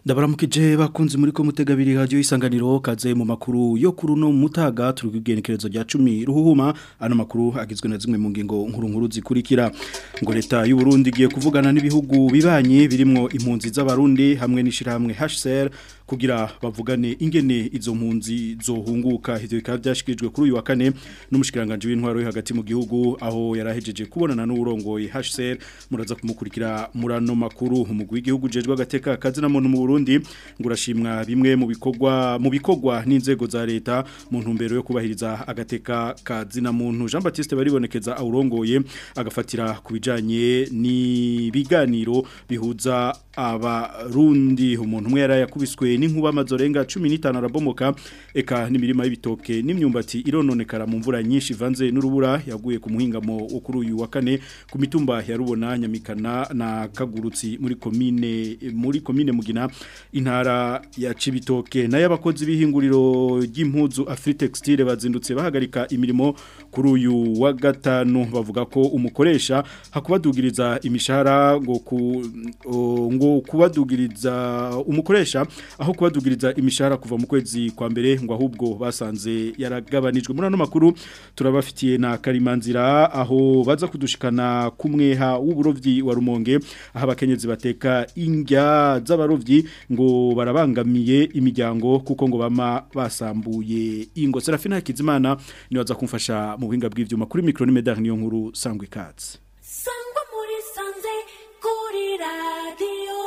ndabaramukije bakunzi muri ko mutegabiri radio isanganiro kaze mu makuru yo kuruno mutaga turi kugenekerezo rya 10 ruhuhuma ano makuru agizwe na zimwe mu ngingo nkuru nkuru zikurikira ngo leta y'u Burundi giye kuvugana n'ibihugu bibanye birimwo impunzi z'abarundi hamwe n'ishirahamwe HCR kugira bavugane ingene izo mpunzi zohunguka ivyo bikaba byashikirijwe kuri uyu wa kane n'umushikiranganje w'intwaro yo hagati mu gihugu aho yarahejeje kubonana n'urongoye HCR muraza kumukurikira murano makuru umugwi w'igihugu jejwe agateka kazi na muntu mu Burundi ngurashimwa bimwe mu bikorwa mu bikorwa n'inzego za leta mu ntumbero yo kubahiriza agateka kazi na muntu Jean Baptiste baribonekeza awurongoye agafatira kubijanye ni biganiro bihuza abarundi umuntu umwe yari yakubiswe n'inkuba amazorenga 15 arabomoka eka n'imirima y'ibitoke n'imyumbati irononekara mu mvura nyinshi vanze n'urubura yaguye ku muhingamo wo kuri uyu wa kane ku mitumba ya rubona nyamikana na kagurutsi muri komine muri komine mugina intara ya Cibitoke nayo abakozi b'ihinguriro ry'impuzu Afritextile bazindutse bahagarika imirimo kuri uyu wa gatanu bavuga ko umukoresha hakubadugiriza imishahara ngo ku ngo kubadugiriza umukoresha aho kubadugiriza imishahara kuva mu kwezi kwa mbere ngo ahubwo basanze yaragabanijwe muri ano makuru turabafitiye na karimanzira aho baza kudushikana kumweha w'uburovyi wa Rumonge aho abakenyezi bateka indya z'abarovyi ngo barabangamiye imiryango kuko ngo bama basambuye ingo Serafina Hakizimana ni waza kumfasha mu buhinga bw'ivyuma kuri micro ni medal niyo nkuru sangwe katse sangwa muri sanze kuri radio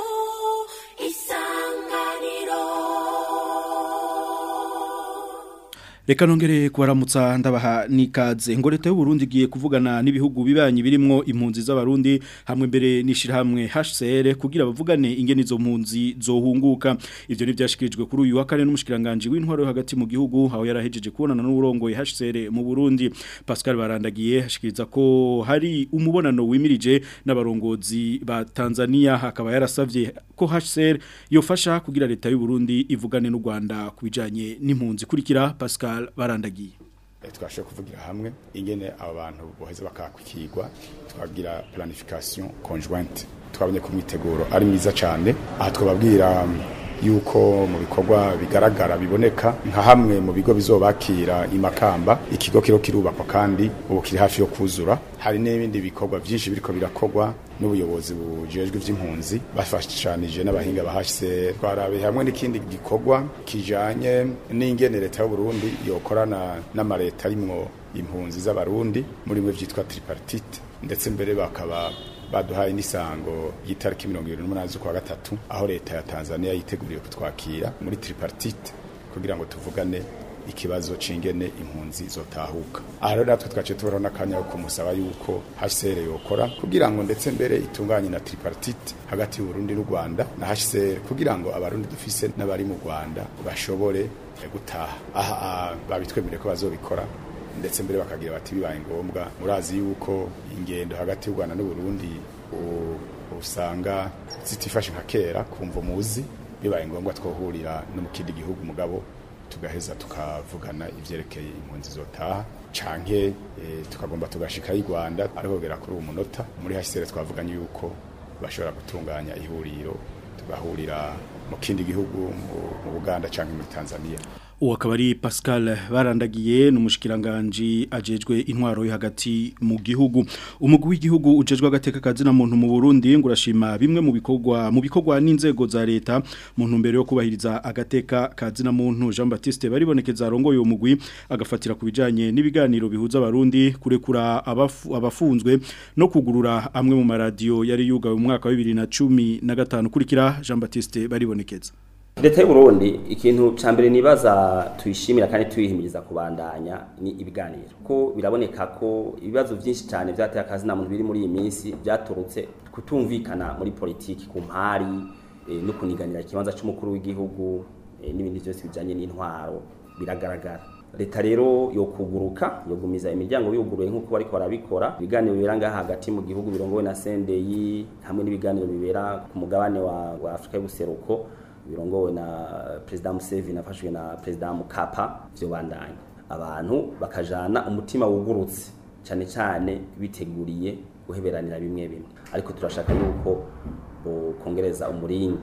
Reka nongere kubaramutsa ndabaha nikaze ngo leta y'u Burundi giye kuvugana n'ibihugu bibanyi birimwo impunzi z'abarundi hamwe mbere nishirahamwe HCR kugira bavugane ingene izo mpunzi zohunguka ivyo ni byashikirijwe kuri uyu wa kane n'umushikiranganje w'intwaro hagati mu gihugu aho yarahejeje kubonana n'urongoye HCR mu Burundi Pascal Barandagiye hashikiriza ko hari umubonano wimirije n'abarongozi ba Tanzania hakaba yarasavye ko HCR yofasha kugira leta y'u Burundi ivugane n'u Rwanda kubijanye n'impunzi kurikira Pascal barandagiye twashe kuvugira hamwe ingene aba bantu boheze bakakwikirwa twagira planification conjointe twabonye ku mwiteguro ari mwiza cyane aha twababwira yuko mu bikorwa bigaragara biboneka nka hamwe mu bigo bizobakira imakamba ikigo kiro kirubakwa kandi ubu kiri hafi yo kuzura hari n'ibindi bikorwa byinshi biriko birakorwa n'ubuyobozi bujejwe ivy'impunzi bafashanije n'abahinga bahashise twarabe hamwe n'ikindi gikorwa kijanye n'ingene leta y'u Burundi yokorana n'amareta arimwo impunzi z'abarundi muri mwe vyitwa tripartite ndetse mbere bakaba baduhaye n'isango y'itariki mirongo ibiri n'umunani z'ukwa gatatu aho leta ya tanzania yiteguriye kutwakira muri tripartite kugira ngo tuvugane ikibazo c'ingene impunzi zotahuka aha rero natwe twaciye tubaraho n'akanya ko kumusaba yuko hcr yokora kugira ngo ndetse mbere itunganye na tripartite hagati y'uburundi n'u rwanda na hcr kugira ngo abarundi dufise n'abari mu rwanda bashobore gutaha aha babitwemereye ko bazobikora ndetse mbere bakagira bati bibaye ngombwa murazi yuko ingendo hagati y'u Rwanda n'u Burundi usanga zitifashe nka kera kumva muzi bibaye ngombwa twohurira no mu kindi gihugu mugabo tugaheza tukavugana ivyerekeye impunzi zotaha canke e, tukagomba tugashika i Rwanda ariko kugera kuri uwo munota muri HCR twavuganye yuko bashobora gutunganya ihuriro tugahurira mu kindi gihugu mu Buganda canke muri Tanzania uwo akaba ari Pascal barandagiye n'umushikiranganje ajejwe intwaro yo hagati mu gihugu umugwi w'igihugu ujejwe agateka kazi na muntu mu Burundi ngurashima bimwe mu bikorwa mu bikorwa n'inzego za leta mu ntumbero yo kubahiriza agateka kazi na muntu Jean Baptiste baribonekeza arongoye uwo mugwi agafatira kubijanye n'ibiganiro bihuza abarundi kurekura abafu, abafunzwe no kugurura amwe mu maradiyo yari yugawe mu mwaka wa 2015 kurikira Jean Baptiste baribonekeza leta y'uburundi ikintu cya mbere nibaza tuyishimira kandi tuyihimiriza kubandanya ni ibiganiro ko biraboneka ko ibibazo byinshi cyane byateye akazi na muntu biri muri iyi minsi byaturutse kutumvikana muri politiki ku mpari e, no kuniganira ikibanza cy'umukuru w'igihugu e, n'ibindi byose bijyanye n'intwaro biragaragara leta rero yo kuguruka yogumiza imiryango yuguruye nk'uko bariko barabikora ibiganiro bibera ngaha hagati mu gihugu birongowe na sendeyi hamwe n'ibiganiro bibera ku mugabane wa, wa afurika y'ubuseruko birongowe na perezida Museveni afashwe na perezida Mukapa byo bandanya abantu bakajana umutima wugurutse cyane cyane biteguriye guheberanira bimwe bimwe ariko turashaka yuko bo kongereza umurindi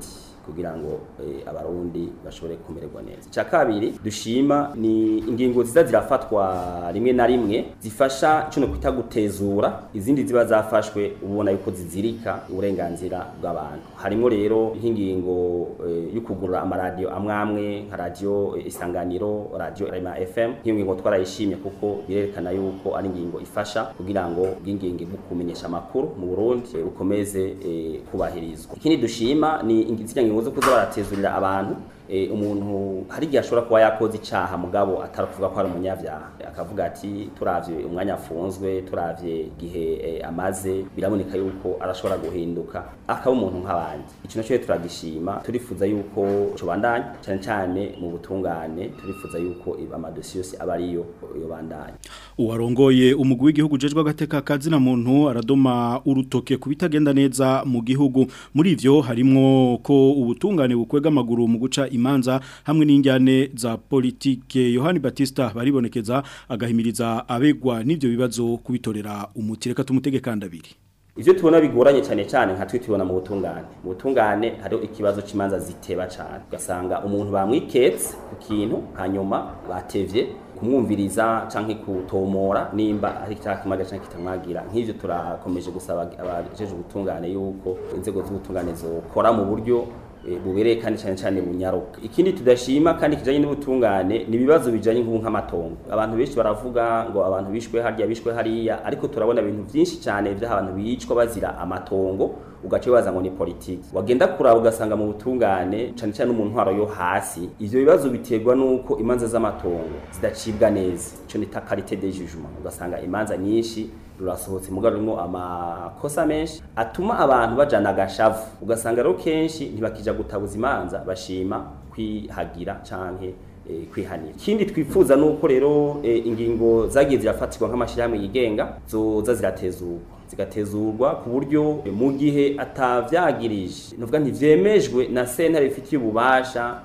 kugira ngo eh, abarundi bashobore kumererwa neza icya kabiri dushima ni ingingo ziza zirafatwa rimwe na rimwe zifasha ico no kwita gutezura izindi ziba zafashwe ubona yuko zizirika uburenganzira bw'abantu harimo rero nk'ingingo eh, yo kugurura amaradiyo amwe amwe nka radiyo eh, isanganiro radiyo rema fm nk'iyo ngingo twarayishimye kuko birerekana yuko ari ingingo ifasha kugira ngo bw'ingingo bwo kumenyesha amakuru mu burundi eh, bukomeze eh, kubahirizwa ikindi dushima ni ingi- zirya ngingo zo kuza baratezurira abantu eh, umuntu hari igihe ashobora kuba yakoze icaha mugabo atari kuvuga ko ari umunyavyaha akavuga ati turavye umwanya afunzwe turavye igihe eh, amaze biraboneka yuko arashobora guhinduka akaba umuntu nk'abandi ico naco rero turagishima turifuza yuko cobandanya cane cane mu butungane turifuza yuko amadosiye yose aba ariyo yobandanya uwarongoye umugwi w'igihugu jejwe agateka kazina muntu aradoma urutoke kubitagenda neza mu gihugu muri ivyo harimwo ko ubutungane bukwega amaguru mu guca imanza hamwe n'injyane za politike Yohani Batista baribonekeza agahimiriza abegwa n'ivyo bibazo kubitorera umuti reka tumutege kandabiri ivyo tubona bigoranye cyane cyane nka twe tubona mu butungane mu butungane hariho ikibazo c'imanza ziteba cyane ugasanga umuntu bamwiketse ku kintu hanyuma batevye kumwumviriza canke kutomora nimba ari cya kimaga canke kitamwagira nk'ivyo turakomeje gusaba abajeje ubutungane yuko inzego z'ubutungane zokora mu buryo eh, bubereye kandi cyane cyane bunyaruka ikindi tudashima kandi kijanye n'ubutungane ni ibibazo bijanye nk'ubu nk'amatongo abantu benshi baravuga ngo abantu bishwe harya bishwe hariya ariko turabona ibintu byinshi cyane by'abantu bicwa bazira amatongo ugace baza ngo ni politiki wagenda kuraba ugasanga mu butungane cyane cyane mu ntwaro yo hasi ivyo bibazo biterwa nuko imanza z'amatongo zidacibwa neza ico nita qualité de jugement ugasanga imanza nyinshi rurasohotse mugabo rimwo amakosa menshi atuma abantu bajana agashavu ugasanga rero kenshi ntibakija gutabuza imanza bashima kwihagira canke eh, kwihanira ikindi twifuza nuko rero eh, ingingo zagiye zirafatirwa nk'amashirahamwe yigenga zoza ziratezurwa zigatezurwa ku buryo eh, mu gihe atavyagirije nuvuga ntivyemejwe na sentare ifitiye ububasha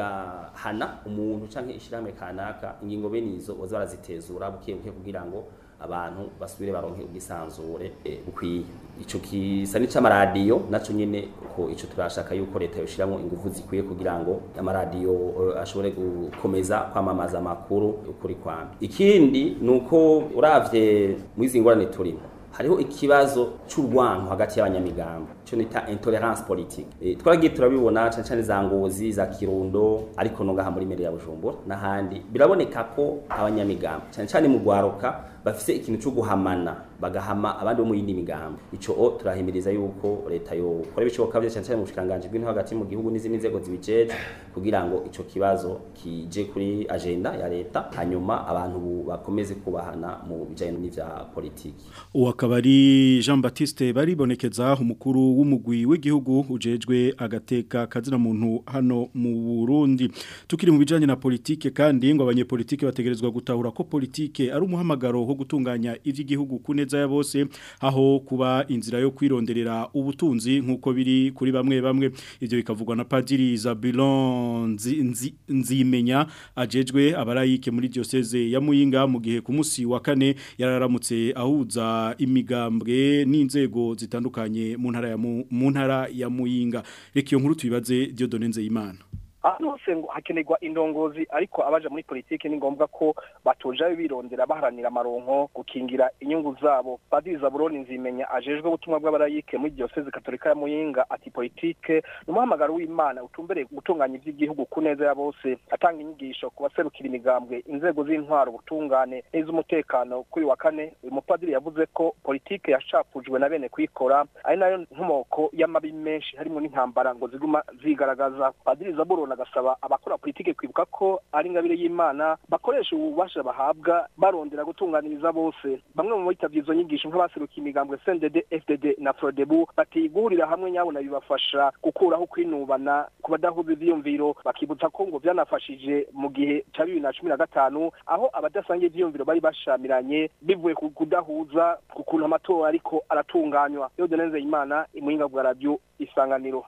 igahana umuntu canke ishirahamwe kanaka ingingo bene izo boza barazitezura buke buke kugira ngo abantu basubire baronke ubwisanzure eh, bukwiye ico kisa n'ic'amaradiyo naco nyene ko ico turashaka yuko leta yoshiramo ingufu zikwiye kugira ngo amaradiyo eh, ashobore gukomeza kwamamaza amakuru ukuri kwamye ikindi nuko uravye muri izi ngorane turimo hariho ikibazo c'urwanko hagati y'abanyamigambo cyo nita intolerance politique e, twaragiye turabibona cyane cyane za ngozi za kirundo ariko no ngaha muri mere ya Bujumbura n'ahandi biraboneka ko abanyamigambo cyane cyane mu gwaruka bafise ikintu cyo guhamana bagahama abandi bo mu yindi migambo ico o turahimiriza yuko leta yo kora ibishoboka byo cyane cyane mu bushikanganje bw'intu hagati mu gihugu n'izindi nzego zibijeje kugira ngo ico kibazo kije kuri agenda ya leta hanyuma abantu bu- bakomeze kubahana mu bijanye n'ivya politiki uwo akaba ari Jean Baptiste baribonekeza umukuru w'umugwi w'igihugu ujejwe agateka kazina muntu hano mu Burundi tukiri mu bijanye na politike kandi ngo abanyepolitike bategerezwa gutahura ko politike ari umuhamagaro wo gutunganya ivy'igihugu kuneza ya bose aho kuba inzira yo kwironderera ubutunzi nkuko biri kuri bamwe bamwe ivyo bikavugwa na Padiri Zabilon Nzi- Nzi- Nzimenya ajejwe abarayike muri diocese ya Muyinga mu gihe ku musi wa kane yararamutse ahuza imigambwe n'inzego zitandukanye mu ntara ya Mu- mu ntara ya Muyinga reka iyo nkuru tubibaze Dieudonne Nzeyimana ahantu hose ngo hakenerwa indongozi ariko abaja muri politiki ni ngombwa ko batoja birondera baharanira amaronko gukingira inyungu zabo padiri zaburoni nzimenya ajejwe ubutumwa bw'abarayike muri diocese katolika ya muyinga ati politike ni umuhamagaro w'imana utumbereye gutunganya ivy'igihugu ku neza ya bose atanga inyigisho ku baserukira imigambwe inzego z'intwaro ubutungane n'iz'umutekano kuri wa kane uyu mupadiri yavuze ko politike yashapujwe na bene kuyikora ari nayo nkomoko y'amabi menshi harimo n'intambara ngo ziguma zigaragaza padiri zaburoni agasaba abakora politike kwibuka ko ari ingabire y'imana bakoresha ububasha bahabwa barondera gutunganiriza bose bamwe mu bitavye izo nyigisho nk'abaserukiye imigambwe CNDD FDD na Frodebu bati guhurira hamwe nyabona bibafasha gukuraho kwinubana ku badahuza ivyiyumviro bakibutsa ko ngo vyanafashije mu gihe ca bibiri na cumi na gatanu aho abadasangiye ivyiyumviro bari bashamiranye bivuye ku kudahuza ku kuntu amatora ariko aratunganywa Dieudonne Nzeyimana imuhinga bwa radio isanganiro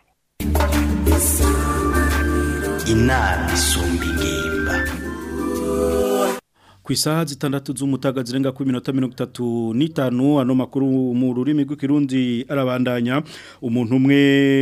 inama isumba ingimba ku isaha zitandatu z'umutaga zirenga ku minota mirongo itatu n'itanu ano makuru mu rurimi rw'ikirundi arabandanya umuntu umwe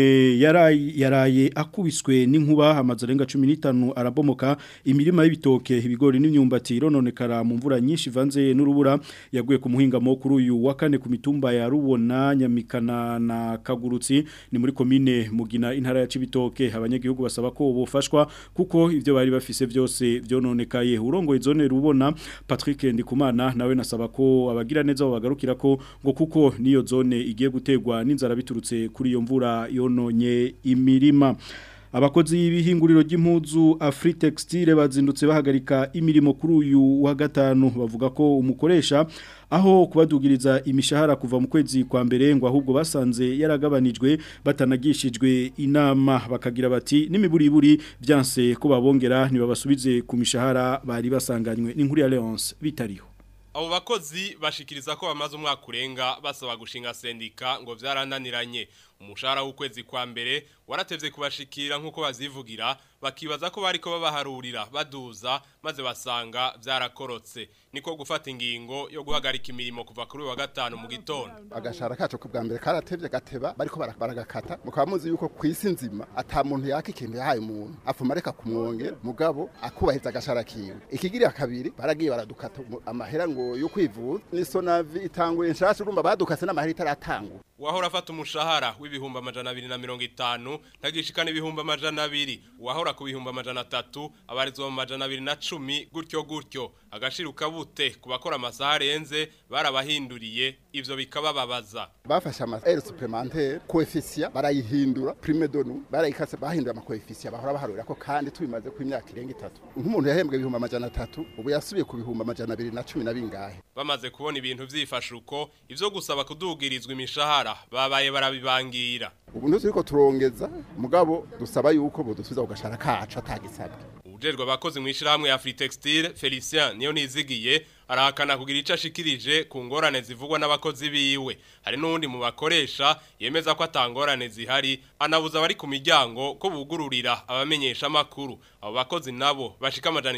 yaraye yaraye akubiswe n'inkuba amazu arenga cumi n'itanu arabomoka imirima y'ibitoke ibigori n'imyumbati irononekara mu mvura nyinshi ivanze n'urubura yaguye ku muhingamo kuri uyu wa kane ku mitumba ya rubona nyamikana na kagurutsi ni muri komine mugina intara ya cibitoke abanyagihugu basaba ko bofashwa kuko ivyo bari bafise byose vyononekaye urongoye zone rubona Patrick Ndikumana nawe nasaba ko abagira neza bagarukira ko ngo kuko niyo zone igiye gutegwa n'inzara biturutse kuri iyo mvura yononye imirima Abakozi b'ihinguriro ry'impuzu Afri Textile bazindutse bahagarika imirimo kuri uyu wa gatanu bavuga ko umukoresha aho kubadugiriza imishahara kuva mu kwezi kwa mbere ngo ahubwo basanze yaragabanijwe batanagishijwe inama bakagira bati n'imiburiburi byanse ko babongera ntibabasubize ku mishahara bari basanganywe n'inkuru ya Leonce bitariho Abo bakozi bashikiriza ko bamaze umwaka urenga basaba gushinga sendika ngo vyarananiranye umushahara w'ukwezi kwa mbere waratevye kubashikira nkuko bazivugira bakibaza ko bariko babaharurira baduza maze basanga vyarakorotse niko gufata ingingo yo guhagarika imirimo kuva kuri wa gatanu mu gitondo agashara kacu ku bwa mbere karatevye gateba bariko baragakata mukaba muzi yuko kwisi nzima ata muntu yaka ikintu yahaye umuntu afuma reka kumwongera mugabo akubahiriza agashara kiwe ikigirira kabiri baragiye baradukata amahera ngo yo kwivuza n'isonavi itanguye nshasha urumva badukase n'amahera itaratangura uwahora afata umushahara w'ibihumbi amajana abiri na mirongo itanu ntagishikana ibihumbi amajana abiri uwahora ku bihumbi amajana atatu abarizwa mu majana abiri na cumi gutyo gutyo agashiruka bute ku bakora amasaha arenze barabahinduriye ivyo bikabababaza bafashe ama air supplémentaire coefficient barayihindura prime de nous barayikase bahindura ama coefficient bahora baharurira ko kandi tubimaze ku imyaka irenga itatu nk'umuntu yahembwe ibihumbi amajana atatu ubu yasubiye ku bihumbi amajana abiri na cumi na bingahe bamaze kubona ibintu vyifashe uko ivyo gusaba kudugirizwa imishahara babaye barabibangira ubu ntuturiko turongeza mugabo dusaba yuko bodusubiza kugashara kacu atagisabwe Ujejwe abakozi mu ishirahamwe ya Free Textile Felicien niyo nizigiye arahakana kugira ico ashikirije ku ngorane zivugwa n'abakozi biwe hari n'undi mu bakoresha yemeza ko atangorane zihari anabuza abari ku miryango ko bugururira abamenyesha makuru abo bakozi nabo bashika amajana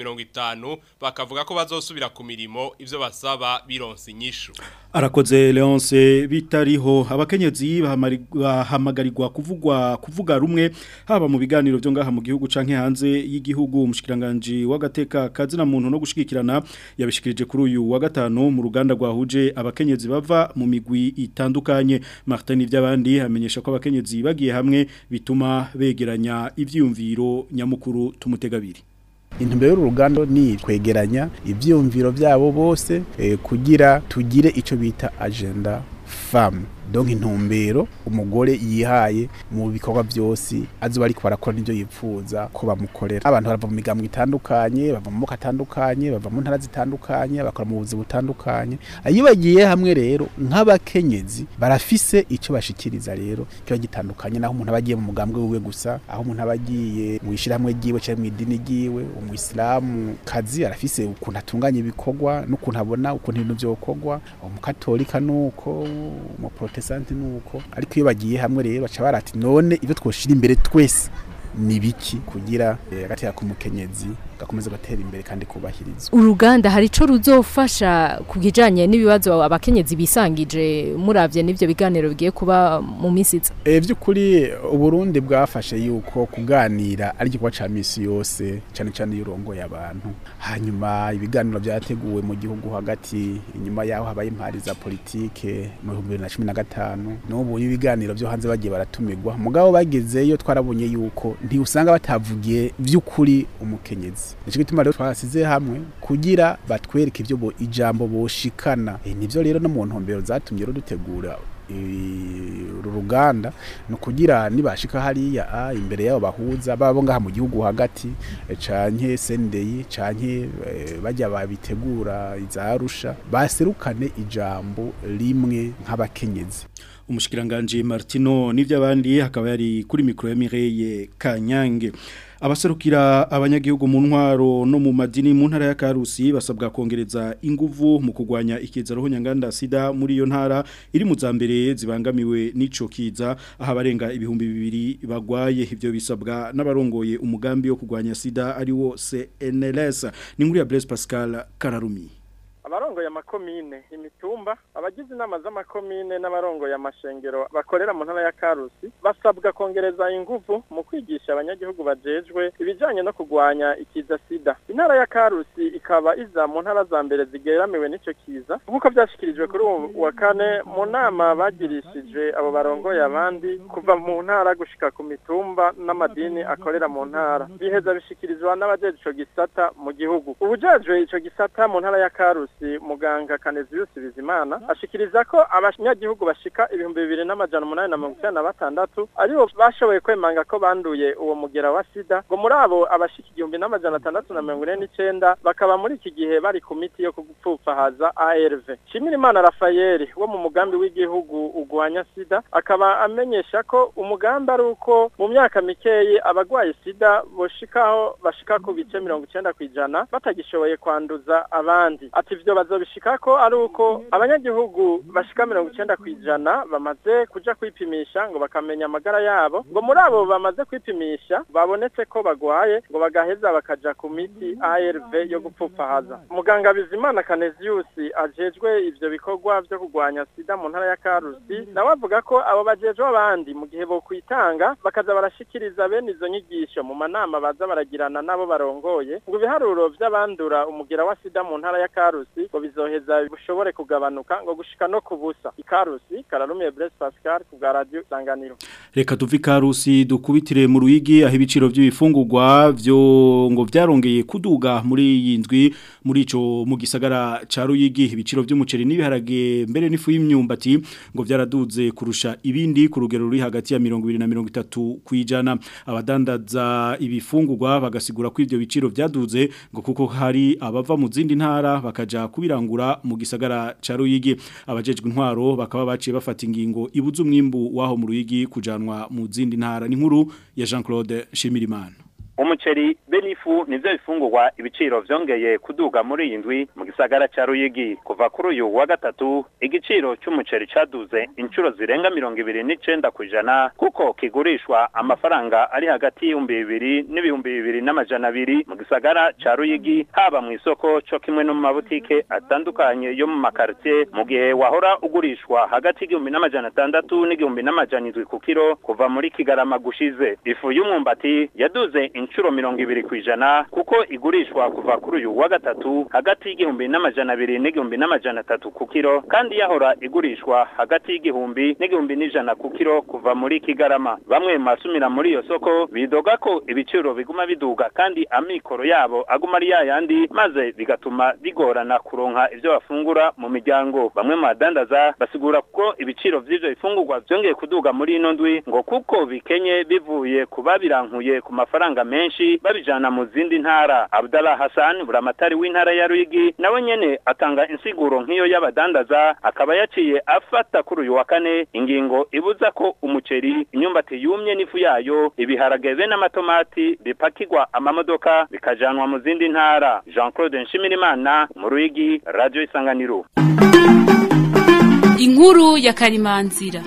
950 bakavuga ko bazosubira ku mirimo ivyo basaba bironse inyishu arakoze Leonce bitariho abakenyezi bahamagarirwa kuvugwa kuvuga rumwe haba mu biganiro byo ngaha mu gihugu canke hanze y'igihugu umushikiranganje w'agateka kazina muntu no gushikirana yabishikirije kuri uyu wa gatanu mu ruganda rwahuje abakenyezi bava mu migwi itandukanye Martin ivy'abandi amenyesha ko abakenyezi bagiye hamwe bituma begeranya ivyiyumviro nyamukuru tumutegabiri intumbero y'uruganda ni kwegeranya ibyiyumviro byabo bose kugira tugire icyo bita agenda famu donc intumbero umugore yihaye mu bikorwa byose azuba ariko barakora n'ibyo yipfuza ko bamukorera abantu bava mu migambwe itandukanye bava mu moko atandukanye bava mu ntara zitandukanye bakora mu buzi butandukanye iyo bagiye hamwe rero nk'abakenyezi barafise icyo bashikiriza rero kiba gitandukanye naho umuntu aba agiye mu mugambwe wiwe gusa aho umuntu aba agiye mu ishyirahamwe ryiwe cyangwa mu idini ryiwe umuyisilamu kazi arafise ukuntu atunganya ibikorwa n'ukuntu abona ukuntu ibintu byokorwa umukatolika nuko umuprotestant nuko ariko iyo bagiye hamwe rero baca barati none ibyo twoshira imbere twese ni biki kugira agatera k'umukenyezi gakomeza gatera imbere kandi kubahirizwa uruganda hari ico ruzofasha kugijanye n'ibibazo abakenyezi bisangije muravye n'ivyo biganiro bigiye kuba mu misiza e byukuri uburundi bwafashe yuko kuganira ari gikorwa ca misi yose cyane cyane yurongo y'abantu hanyuma ibiganiro byateguwe mu gihugu hagati inyuma yaho habaye impari za politike mu 2015 n'ubu ibiganiro byo hanze bagiye baratumirwa mugabo bagezeyo twarabonye yuko ntiusanga batavugiye by'ukuri umukenyezi nicyo gituma rero twasize hamwe kugira batwereke ibyo bo ijambo boshikana e, nivyo rero no mu ntumbero zatumye rero dutegura uru ruganda ni ukugira nibashika hariya a imbere yabo bahuza babo ngaha mu gihugu hagati canke sendeyi canke bajya babitegura izarusha baserukane ijambo rimwe nk'abakenyezi umushikiranganje Martino n'ivy'abandi hakaba yari kuri mikro ya Mireille Kanyange abaserukira abanyagihugu mu ntwaro no mu madini mu ntara ya Karusi basabwa kongereza inguvu mu kugwanya ikiza roho nyanganda sida muri iyo ntara iri mu zambere zibangamiwe n'ico kiza aho abarenga ibihumbi bibiri bagwaye ivyo bisabwa n'abarongoye umugambi wo kugwanya sida ari wo CNLS ni nkuru ya Blaise Pascal Kararumi abarongoye amakomine imitumba abagize inama z'amakomine n'abarongoye amashengero bakorera mu ntara ya Karusi basabwa kongereza ingufu mu kwigisha abanyagihugu bajejwe ibijanye no kugwanya ikiza sida intara ya Karusi ikaba iza mu ntara za mbere zigeramiwe n'ico kiza nk'uko vyashikirijwe kuri uwo wa kane mu nama bagirishije abo barongoye abandi kuva mu ntara gushika ku mitumba n'amadini akorera mu ntara biheza bishikirizwa n'abajeje ico gisata mu gihugu ubujejwe ico gisata mu ntara ya Karusi muganga Kanezius Bizimana ashikiriza ko abanyagihugu bashika ibihumbi bibiri n'amajana umunani na mirongo icyenda na batandatu aribo bashoboye kwemanga ko banduye uwo mugera wa sida ngo muri abo abashika igihumbi n'amajana atandatu na mirongo ine n'icenda bakaba muri iki gihe bari ku miti yo gupfupfahaza ARV Shimirimana Rafael wo mu mugambi w'igihugu ugwanya sida akaba amenyesha ko umugambi ari uko mu myaka mikeyi abagwaye sida boshikaho bashika ku bice mirongo icenda kw'ijana batagishoboye kwanduza abandi ati ivyo bazobishika ko ari uko abanyagihugu bashika mirongo icenda kw'ijana bamaze kuja kwipimisha ngo bakamenya amagara yabo ngo muri abo bamaze kwipimisha babonetse ko bagwaye ngo bagaheza bakaja ku miti ARV yo gupfupfahaza muganga Bizimana Kanezius ajejwe ivyo bikorwa vyo kugwanya sida mu ntara ya Karusi nawe avuga ko abo bajejwe abandi mu gihe bo kwitanga bakaza barashikiriza bene izo nyigisho mu manama baza baragirana nabo barongoye ngo ibiharuro vy'abandura umugira wa sida mu ntara ya Karusi ngo bizoheza bishobore kugabanuka ngo gushika no kubusa ikarusi kararumiye Blaise Pascal ku bwa radio Sanganiro Reka tuvi karusi dukubitire mu ruyigi aho ibiciro by'ibifungurwa byo ngo vyarongeye kuduga muri iyi ndwi muri ico mu gisagara ca ruyigi ibiciro by'umuceri n'ibiharage mbere n'ifu y'imyumbati ngo vyaraduze kurusha ibindi ku rugero ruri hagati ya 20 na 30 kwijana abadandaza ibifungurwa bagasigura ko ivyo biciro vyaduze ngo kuko hari abava mu zindi ntara bakaja kubirangura mu gisagara ca ruyigi abajejwe intwaro bakaba baciye bafata ingingo ibuza umwimbu waho mu ruyigi kujanwa mu zindi ntara ni nkuru ya Jean Claude Shimirimana umuceri benifu nivyo bifungurwa ibiciro vyongeye kuduga muri iyi ndwi mu gisagara ca Ruyigi kuva kuri uyu wa gatatu igiciro c'umuceri caduze inshuro zirenga mirongo ibiri n'icenda kw'ijana kuko kigurishwa amafaranga ari hagati y'ibihumbi bibiri n'ibihumbi bibiri n'amajana abiri mu gisagara ca Ruyigi haba mu isoko co kimwe no mu mabutike atandukanye yo mu makartie mu gihe wahora ugurishwa hagati y'igihumbi n'amajana atandatu n'igihumbi n'amajana indwi ku kiro kuva muri Kigarama gushize ifu y'umwumbati yaduze inshuro mirongo ibiri kw'ijana kuko igurishwa kuva kuri uyu wa gatatu hagati y'igihumbi n'amajana abiri n'igihumbi n'amajana atatu ku kiro kandi yahora igurishwa hagati y'igihumbi n'igihumbi n'ijana ku kiro kuva muri Kigarama bamwe mu basumira muri iyo soko bidoga ko ibiciro biguma biduga kandi amikoro yabo aguma ari yayandi maze bigatuma bigorana kuronka ivyo bafungura mu miryango bamwe mu badandaza basigura ko ibiciro vy'ivyo bifungurwa vyongeye kuduga muri ino ndwi ngo kuko bikenye bivuye ku babirankuye ku mafaranga menshi babijana mu zindi ntara Abdallah Hassan buramatari w'intara ya Ruyigi nawe nyene atanga insiguro nk'iyo y'abadandaza akaba yaciye afata kuri uyu wa kane ingingo ibuza ko umuceri inyumbati yumye n'ifu yayo ibiharage be n'amatomati bipakirwa amamodoka bikajanwa mu zindi ntara Jean Claude Nshimirimana mu Ruyigi Radio Isanganiro Inkuru ya Karimanzira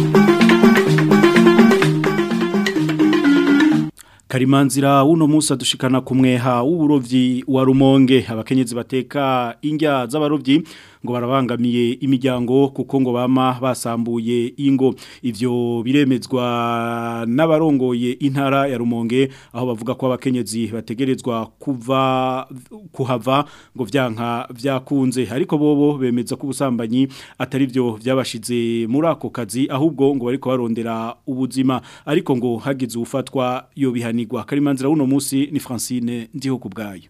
Karimanzira uno musa dushikana kumweha w'uburovyi wa Rumonge abakenyezi bateka indya z'abarovyi ngo barabangamiye imiryango kuko ngo bama basambuye ingo ivyo biremezwa n'abarongoye intara ya Rumonge aho bavuga ko abakenyezi bategerezwa kuva kuhava ngo vyanka vyakunze ariko bobo bemeza ko ubusambanyi atari byo byabashize muri ako kazi ahubwo ngo bariko barondera ubuzima ariko ngo hagize ufatwa yo bihanirwa karimanzira uno musi ni Francine ndiho kubgayo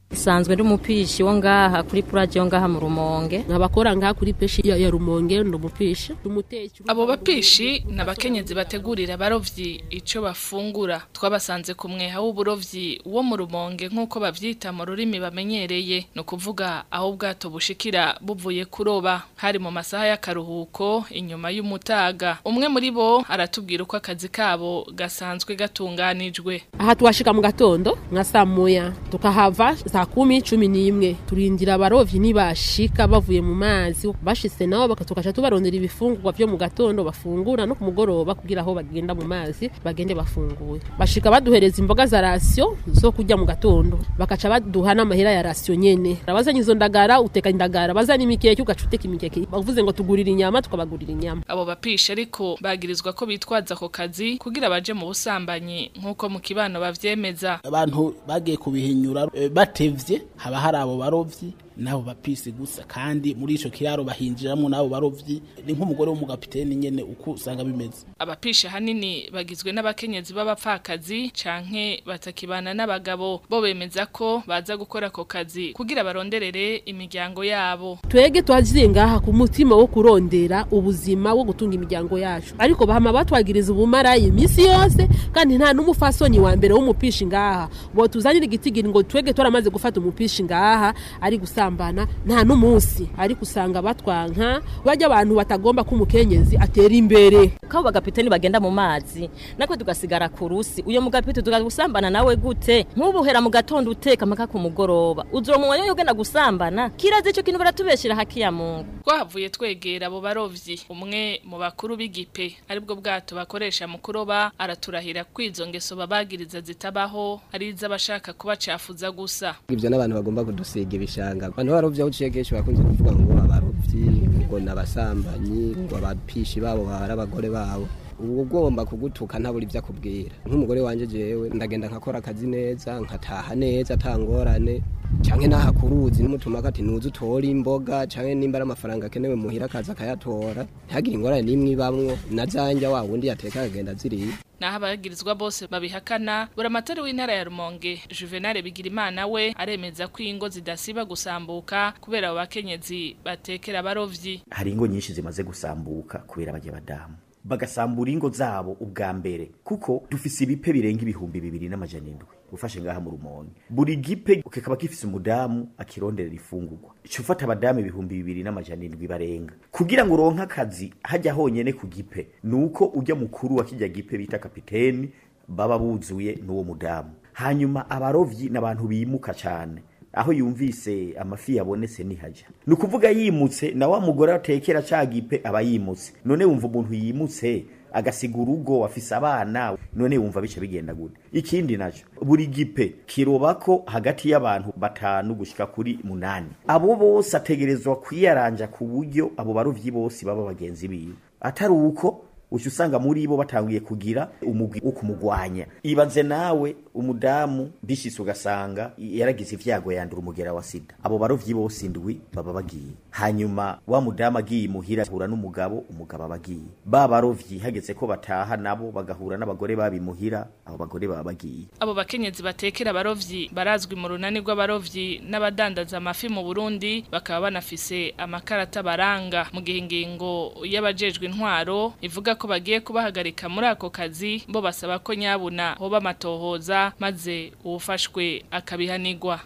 sanzwe ndi umupishi wo ngaha kuri puraje yo ngaha mu rumonge nkabakora ngaha kuri peshi ya, ya rumonge ndo umupishi umutechi abo bapishi ni abakenyezi bategurira abarovyi ico bafungura twabasanze ku mweha w'uburovyi wo mu rumonge nk'uko bavyita mu rurimi bamenyereye ni ukuvuga aho ubwato bushikira buvuye kuroba hari mu masaha y'akaruhuko inyuma y'umutaga umwe muri bo aratubwira uko akazi kabo gasanzwe gatunganijwe aha twashika mu gatondo nka saa moya tukahava saa kumi cumi n'imwe turindira abarovyi nibashika bavuye mu mazi bashitse nabo baka- tukaca tubarondera ibifungurwa vyo mu gatondo bafungura no ku mugoroba kugira aho bagenda mu mazi bagende bafunguye bashika baduhereza imboga za rasiyo zo kurya mu gatondo bakaca baduha n'amahera ya rasiyo nyene abazanye izo ndagara uteka indagara bazanye imikeke ugaca uteka imikeke bavuze ngo tugurira inyama tukabagurira inyama abo bapishi ariko bagirizwa ko bitwaza ako kazi kugira baje mu busambanyi nk'uko mu kibano bavyemeza abantu bagiye kubihinyura eh, batevye haba hari abo barovyi nabo bapisi gusa kandi muri ico kiraro bahinjiramwo nabo barovyi ni nk'umugore w'umugapiteni nyene uko usanga bimeze abapishi ahanini bagizwe n'abakenyezi b'abapfakazi canke batakibana n'abagabo bo bemeza ko baza gukora ako kazi kugira baronderere imiryango yabo twege twaziye ngaha ku mutima wo kurondera ubuzima wo gutunga imiryango yacu ariko bahama batwagiriza ubumarayi iminsi yose kandi nta n'umufasoni wa mbere w'umupishi ngaha bo tuzanira igitigiri ngo twege twaramaze gufata umupishi ngaha ari gusambana nta n'umunsi ariko usanga batwanka bajya abantu batagomba ko umukenyezi atera imbere kabo bagapiteni bagenda mu mazi nakwe tugasigara ku rusi uyo mugapiteni tugusambana nawe gute nk'ubuhera mu gatondo uteka mpaka ku mugoroba uzura mu mwanya yo ugenda gusambana kirazi ico kintu baratubeshera haki ya mungu twahavuye twegera abo barovyi umwe mu bakuru b'igipe aribwo bwato bakoresha mu kuroba araturahira ko izo ngeso babagiriza zitabaho ari iz'abashaka kubacafuza gusa ivyo n'abantu bagomba kudusiga ibishanga abantu barovyi aho uciye kenshi bakunze kuvuga ngo abarovyi ngo n'abasambanyi ngo abapishi babo bari abagore babo ubu ugomba kugutuka ntabura ibyo akubwira nk'umugore wanje jewe ndagenda nkakora akazi neza nkataha neza atangorane canke naha kuruzi n'umutuma ati nuze utore imboga canke nimba ari amafaranga akenewe muhira akaza akayatora ntihagire ingorane n'imwe ibamwo na zanja wa wundi yateka akagenda ziriya naho abagirizwa bose babihakana buramatari w'intara ya rumonge juvenal bigirimana we aremeza ko ingo zidasiba gusambuka kubera abo bakenyezi batekera abarovyi hari ingo nyinshi zimaze gusambuka kubera bajya badamu bagasambura ingo zabo ubwa mbere kuko dufise ibipe birenga ibihumbi bibiri n'amajana indwi ufashe ngaha mu rumonge buri gipe kikaba gifise umudamu akironderera ifungurwa ico ufata abadamu ibihumbi bibiri n'amajana indwi barenga kugira ngo uronke akazi hajya honyene ku gipe nuko ujya mukuru wa kijya gipe bita kapiteni baba buzuye n'uwo mudamu hanyuma abarovyi n'abantu bimuka cane aho yumvise amafi yabonetse nihaja ni ukuvuga yimutse na wa mugore atekera ca gipe aba yimutse none wumva umuntu yimutse agasiga urugo afise abana none wumva bice bigenda gute ikindi naco buri gipe kirobako hagati y'abantu batanu gushika kuri munani abo bose ategerezwa kwiyaranja ku buryo abo barovyi bose baba bagenzi biwe atari uko uca usanga muri bo batanguye kugira umugwi wo kumugwanya ibaze nawe umudamu bishitse ugasanga yaragize ivyago yandura umugera wa sida abo barovyi bose indwi baba bagiye hanyuma wa mudamu agiye muhira ahura n'umugabo umugabo aba agiye ba barovyi hageze ko bataha nabo bagahura n'abagore babimuhira abo bagore baba bagiye abo bakenyezi batekera abarovyi barazwi mu runani rw'abarovyi n'abadandaza amafi mu Burundi bakaba banafise amakarata baranga mu gihe ingingo y'abajejwe intwaro ivuga ko bagiye kubahagarika muri ako kazi bo basaba ko nyabuna hoba amatohoza maze uwufashwe akabihanirwa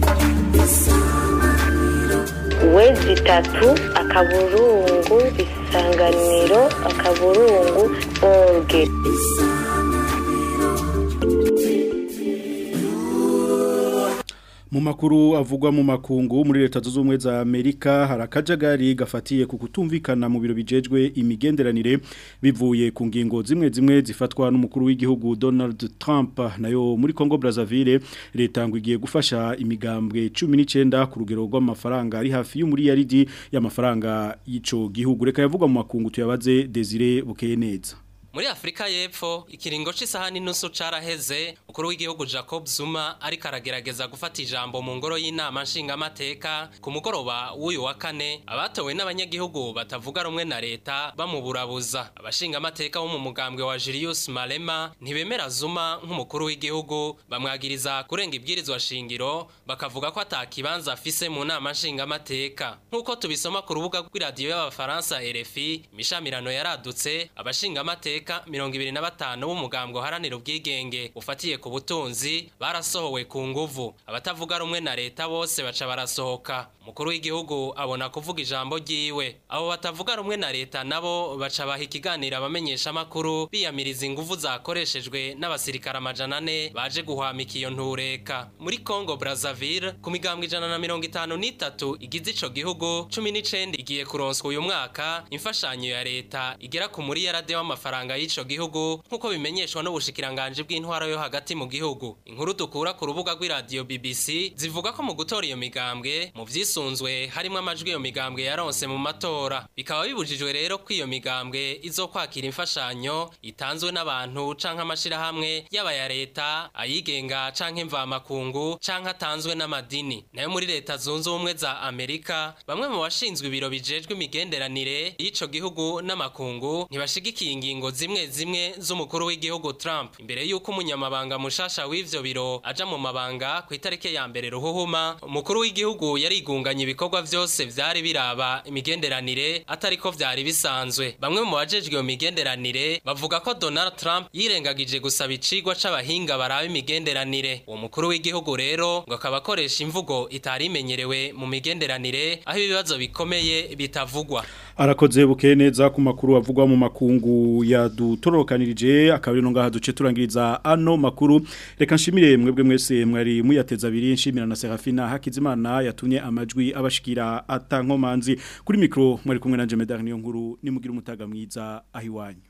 wezi itatu akaburungu isanganiro akaburungu orge mu makuru avugwa mu makungu muri leta zunze ubumwe za Amerika hari akajagari gafatiye ku kutumvikana mu biro bijejwe imigenderanire bivuye ku ngingo zimwe zimwe zifatwa n'umukuru w'igihugu Donald Trump nayo muri Congo Brazzaville leta ngo igiye gufasha imigambwe 19 ku rugero rw'amafaranga ari hafi y'umuriyaridi y'amafaranga y'ico gihugu reka yavugwa mu makungu tuyabaze Desire Bukeye neza Muri Afrika y'Epfo ikiringo c'isaha n'inusu caraheze ukuru w'igihugu Jacob Zuma ariko aragerageza gufata ijambo mu ngoro y'inama nshingamateka ku mugoroba w'uyu wa kane abatowe n'abanyagihugu batavuga rumwe na leta bamuburabuza abashingamateka bo mu mugambwe wa Julius Malema ntibemera Zuma nk'umukuru w'igihugu bamwagiriza kurenga ibwirizwa shingiro bakavuga ko atakibanza afise mu nama nshingamateka nk'uko tubisoma ku rubuga rw'iradiyo y'abafaransa RFI imishamirano yaradutse abashingamateka mirongo ibiri na batanu b'umugambwe uharanira ubwigenge ufatiye ku butunzi barasohowe ku nguvu abatavuga rumwe na leta bose baca barasohoka umukuru w'igihugu abona kuvuga ijambo ryiwe abo batavuga rumwe na leta nabo baca baha ikiganiro abamenyesha amakuru biyamiriza inguvu zakoreshejwe n'abasirikare amajana ane baje guhwamika iyo ntureka muri Congo Brazzaville ku migambwe ijana na mirongo itanu n'itatu igize ico gihugu cumi n'icenda igiye kuronswa uyu mwaka imfashanyo ya leta igera ku muri yarade w'amafaranga y'ico gihugu nk'uko bimenyeshwa n'ubushikiranganje bw'intwaro yo hagati mu gihugu inkuru dukura ku rubuga rw'iradiyo BBC zivuga ko mu gutora iyo migambwe mu vyisunzwe harimwo amajwi iyo migambwe yaronse mu matora bikaba bibujijwe rero ko iyo migambwe izokwakira imfashanyo itanzwe n'abantu canke amashirahamwe yaba ya leta ayigenga canke mvamakungu canke atanzwe n'amadini nayo muri leta zunze ubumwe za Amerika bamwe mu bashinzwe ibiro bijejwe imigenderanire y'ico gihugu n'amakungu ntibashigikiye ingingo zimwe zimwe z'umukuru w'igihugu Trump imbere y'uko umunyamabanga mushasha w'ivyo biro aja mu mabanga ku itariki ya mbere ruhuhuma umukuru w'igihugu yarigunganye ibikorwa vyose vyari biraba imigenderanire atariko vyari bisanzwe bamwe mu bajejwe iyo migenderanire bavuga ko Donald Trump yirengagije gusaba icigwa c'abahinga baraba imigenderanire uwo mukuru w'igihugu rero ngo akaba akoresha imvugo itari imenyerewe mu migenderanire aho ibibazo bikomeye bitavugwa arakoze buke neza ku makuru avugwa mu makungu yadutorokanirije akabiri no ngaha duce turangiriza ano makuru reka nshimire mwebwe mwese mwari muyateza abiri nshimira na Serafina Hakizimana yatumye amajwi abashikira atankomanzi kuri mikro mwari kumwe na Jemedar niyo nkuru nimugira umutaga mwiza ahiwanyu